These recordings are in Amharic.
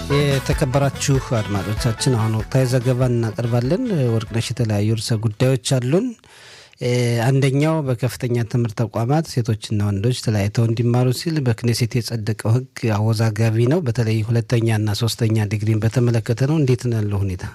የተከበራችሁ አድማጮቻችን አሁን ወቅታዊ ዘገባ እናቀርባለን። ወርቅነሽ፣ የተለያዩ ርዕሰ ጉዳዮች አሉን። አንደኛው በከፍተኛ ትምህርት ተቋማት ሴቶችና ወንዶች ተለያይተው እንዲማሩ ሲል በክኔሴት የጸደቀው ሕግ አወዛጋቢ ነው። በተለይ ሁለተኛና ሶስተኛ ዲግሪን በተመለከተ ነው። እንዴት ነው ያለው ሁኔታ?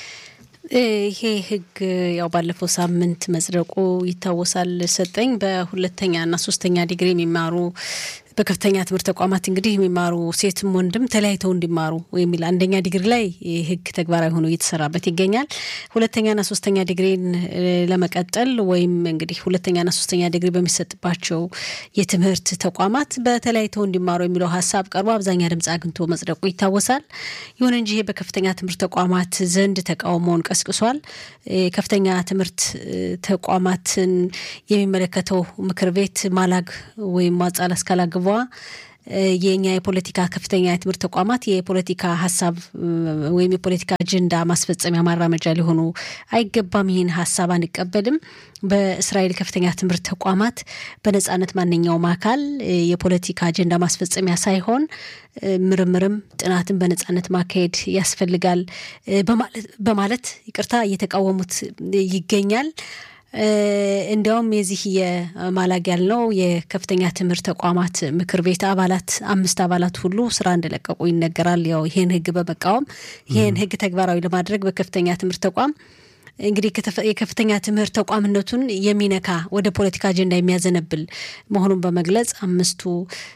ይሄ ህግ ያው ባለፈው ሳምንት መጽደቁ ይታወሳል። ሰጠኝ በሁለተኛና ሶስተኛ ዲግሪ የሚማሩ በከፍተኛ ትምህርት ተቋማት እንግዲህ የሚማሩ ሴትም ወንድም ተለያይተው እንዲማሩ የሚል አንደኛ ዲግሪ ላይ ህግ ተግባራዊ ሆኖ እየተሰራበት ይገኛል። ሁለተኛና ሶስተኛ ዲግሪን ለመቀጠል ወይም እንግዲህ ሁለተኛና ሶስተኛ ዲግሪ በሚሰጥባቸው የትምህርት ተቋማት በተለያይተው እንዲማሩ የሚለው ሀሳብ ቀርቦ አብዛኛ ድምፅ አግኝቶ መጽደቁ ይታወሳል። ይሁን እንጂ ይሄ በከፍተኛ ትምህርት ተቋማት ዘንድ ተቃውሞውን ቀስቅሷል። ከፍተኛ ትምህርት ተቋማትን የሚመለከተው ምክር ቤት ማላግ ወይም ማጻል አስካላግ ግቧ የኛ የፖለቲካ ከፍተኛ የትምህርት ተቋማት የፖለቲካ ሀሳብ ወይም የፖለቲካ አጀንዳ ማስፈጸሚያ ማራመጃ ሊሆኑ አይገባም። ይህን ሀሳብ አንቀበልም። በእስራኤል ከፍተኛ ትምህርት ተቋማት በነጻነት ማንኛውም አካል የፖለቲካ አጀንዳ ማስፈጸሚያ ሳይሆን ምርምርም ጥናትን በነጻነት ማካሄድ ያስፈልጋል በማለት ይቅርታ እየተቃወሙት ይገኛል። እንዲያውም የዚህ የማላግ ያልነው የከፍተኛ ትምህርት ተቋማት ምክር ቤት አባላት አምስት አባላት ሁሉ ስራ እንደለቀቁ ይነገራል። ያው ይህን ህግ በመቃወም ይህን ህግ ተግባራዊ ለማድረግ በከፍተኛ ትምህርት ተቋም እንግዲህ የከፍተኛ ትምህርት ተቋምነቱን የሚነካ ወደ ፖለቲካ አጀንዳ የሚያዘነብል መሆኑን በመግለጽ አምስቱ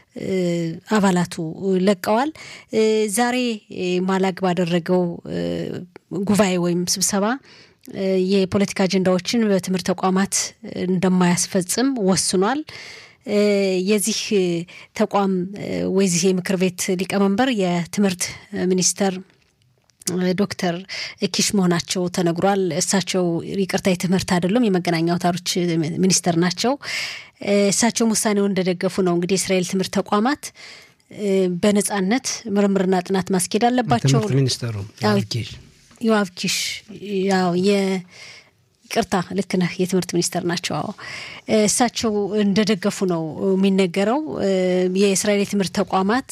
አባላቱ ለቀዋል። ዛሬ ማላግ ባደረገው ጉባኤ ወይም ስብሰባ የፖለቲካ አጀንዳዎችን በትምህርት ተቋማት እንደማያስፈጽም ወስኗል። የዚህ ተቋም ወይዚህ የምክር ቤት ሊቀመንበር የትምህርት ሚኒስተር ዶክተር ኪሽ መሆናቸው ተነግሯል። እሳቸው ይቅርታ የትምህርት አይደሉም፣ የመገናኛ አውታሮች ሚኒስተር ናቸው። እሳቸውም ውሳኔውን እንደደገፉ ነው። እንግዲህ የእስራኤል ትምህርት ተቋማት በነጻነት ምርምርና ጥናት ማስኬድ አለባቸው። ትምህርት ሚኒስተሩ ዮአብ ኪሽ ያው ይቅርታ ልክ ነህ፣ የትምህርት ሚኒስተር ናቸው። አዎ እሳቸው እንደደገፉ ነው የሚነገረው። የእስራኤል የትምህርት ተቋማት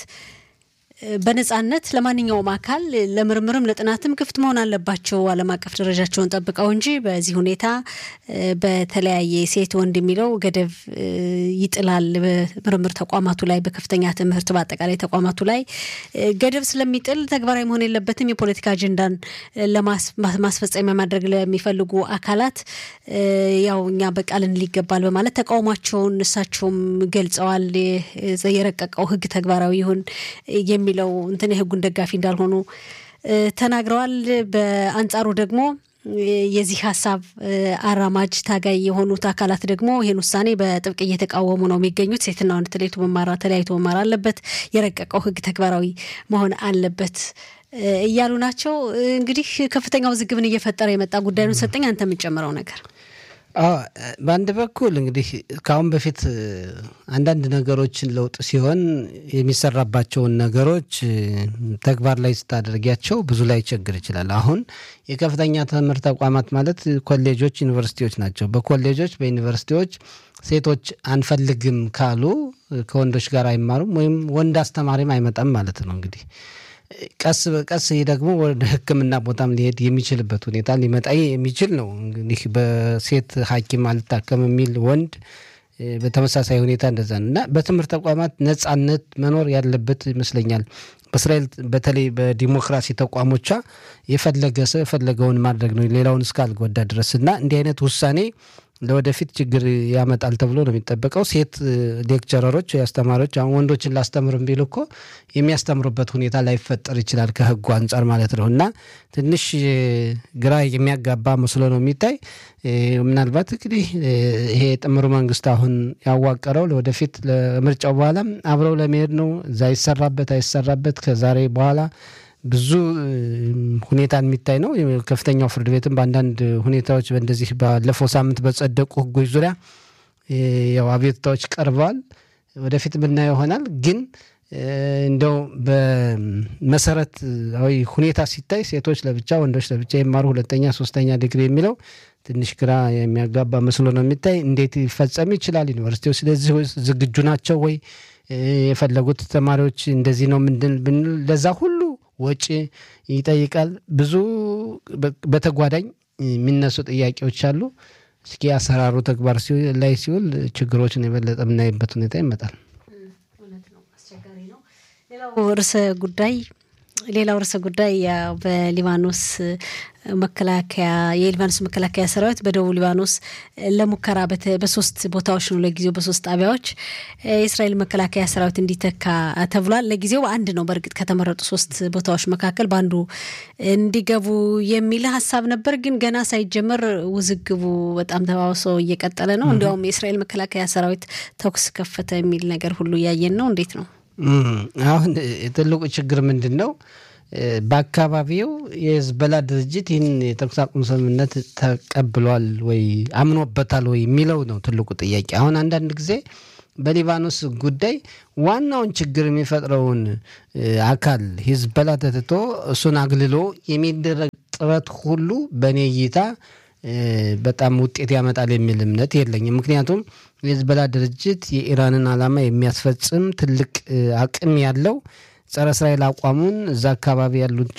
በነጻነት ለማንኛውም አካል ለምርምርም ለጥናትም ክፍት መሆን አለባቸው ዓለም አቀፍ ደረጃቸውን ጠብቀው እንጂ በዚህ ሁኔታ በተለያየ ሴት ወንድ የሚለው ገደብ ይጥላል። በምርምር ተቋማቱ ላይ በከፍተኛ ትምህርት በአጠቃላይ ተቋማቱ ላይ ገደብ ስለሚጥል ተግባራዊ መሆን የለበትም። የፖለቲካ አጀንዳን ለማስፈጸሚያ ማድረግ ለሚፈልጉ አካላት ያው እኛ በቃልን ሊገባል በማለት ተቃውሟቸውን እሳቸውም ገልጸዋል። የረቀቀው ሕግ ተግባራዊ ይሁን የሚለው እንትን የህጉን ደጋፊ እንዳልሆኑ ተናግረዋል። በአንጻሩ ደግሞ የዚህ ሀሳብ አራማጅ ታጋይ የሆኑት አካላት ደግሞ ይህን ውሳኔ በጥብቅ እየተቃወሙ ነው የሚገኙት። ሴትና ወንድ ተለይቶ መማር ተለያይቶ መማር አለበት፣ የረቀቀው ህግ ተግባራዊ መሆን አለበት እያሉ ናቸው። እንግዲህ ከፍተኛ ውዝግብን እየፈጠረ የመጣ ጉዳይ ነው። ሰጠኝ አንተ የምንጨምረው ነገር በአንድ በኩል እንግዲህ ከአሁን በፊት አንዳንድ ነገሮችን ለውጥ ሲሆን የሚሰራባቸውን ነገሮች ተግባር ላይ ስታደርጊያቸው ብዙ ላይ ችግር ይችላል። አሁን የከፍተኛ ትምህርት ተቋማት ማለት ኮሌጆች፣ ዩኒቨርሲቲዎች ናቸው። በኮሌጆች በዩኒቨርሲቲዎች ሴቶች አንፈልግም ካሉ ከወንዶች ጋር አይማሩም ወይም ወንድ አስተማሪም አይመጣም ማለት ነው እንግዲህ ቀስ በቀስ ይህ ደግሞ ወደ ሕክምና ቦታም ሊሄድ የሚችልበት ሁኔታ ሊመጣ የሚችል ነው። እንግዲህ በሴት ሐኪም አልታከም የሚል ወንድ በተመሳሳይ ሁኔታ እንደዛ ነው እና በትምህርት ተቋማት ነጻነት መኖር ያለበት ይመስለኛል። በእስራኤል በተለይ በዲሞክራሲ ተቋሞቿ የፈለገ ሰው የፈለገውን ማድረግ ነው ሌላውን እስካልጎዳ ድረስ እና እንዲህ አይነት ውሳኔ ለወደፊት ችግር ያመጣል ተብሎ ነው የሚጠበቀው። ሴት ሌክቸረሮች አስተማሪዎች አሁን ወንዶችን ላስተምር ቢሉ እኮ የሚያስተምሩበት ሁኔታ ላይፈጠር ይችላል ከህጉ አንጻር ማለት ነው እና ትንሽ ግራ የሚያጋባ መስሎ ነው የሚታይ። ምናልባት እንግዲህ ይሄ ጥምሩ መንግስት አሁን ያዋቀረው ለወደፊት ለምርጫው በኋላም አብረው ለመሄድ ነው። እዛ ይሰራበት አይሰራበት ከዛሬ በኋላ ብዙ ሁኔታ የሚታይ ነው። ከፍተኛው ፍርድ ቤትም በአንዳንድ ሁኔታዎች በእንደዚህ ባለፈው ሳምንት በጸደቁ ህጎች ዙሪያ ያው አቤቱታዎች ቀርበዋል። ወደፊት የምናየው ይሆናል። ግን እንደው በመሰረታዊ ሁኔታ ሲታይ ሴቶች ለብቻ ወንዶች ለብቻ ይማሩ ሁለተኛ ሶስተኛ ዲግሪ የሚለው ትንሽ ግራ የሚያጋባ መስሎ ነው የሚታይ። እንዴት ሊፈጸም ይችላል? ዩኒቨርሲቲዎች ስለዚህ ዝግጁ ናቸው ወይ? የፈለጉት ተማሪዎች እንደዚህ ነው ምንድን ብንል ለዛ ሁሉ ወጪ ይጠይቃል። ብዙ በተጓዳኝ የሚነሱ ጥያቄዎች አሉ። እስኪ አሰራሩ ተግባር ላይ ሲውል ችግሮችን የበለጠ የምናይበት ሁኔታ ይመጣል። ሌላው ርዕሰ ጉዳይ ሌላው ርዕሰ ጉዳይ ያው በሊባኖስ መከላከያ የሊባኖስ መከላከያ ሰራዊት በደቡብ ሊባኖስ ለሙከራ በሶስት ቦታዎች ነው ለጊዜው በሶስት ጣቢያዎች የእስራኤል መከላከያ ሰራዊት እንዲተካ ተብሏል። ለጊዜው አንድ ነው። በእርግጥ ከተመረጡ ሶስት ቦታዎች መካከል በአንዱ እንዲገቡ የሚል ሀሳብ ነበር። ግን ገና ሳይጀመር ውዝግቡ በጣም ተባብሶ እየቀጠለ ነው። እንዲያውም የእስራኤል መከላከያ ሰራዊት ተኩስ ከፈተ የሚል ነገር ሁሉ እያየን ነው። እንዴት ነው አሁን ትልቁ ችግር ምንድን ነው? በአካባቢው የህዝበላ ድርጅት ይህን የተኩስ አቁም ስምምነት ተቀብሏል ወይ አምኖበታል ወይ የሚለው ነው ትልቁ ጥያቄ። አሁን አንዳንድ ጊዜ በሊባኖስ ጉዳይ ዋናውን ችግር የሚፈጥረውን አካል ሂዝበላ ተትቶ እሱን አግልሎ የሚደረግ ጥረት ሁሉ በእኔ እይታ በጣም ውጤት ያመጣል የሚል እምነት የለኝም። ምክንያቱም የሂዝበላ ድርጅት የኢራንን ዓላማ የሚያስፈጽም ትልቅ አቅም ያለው ጸረ እስራኤል አቋሙን እዛ አካባቢ ያሉት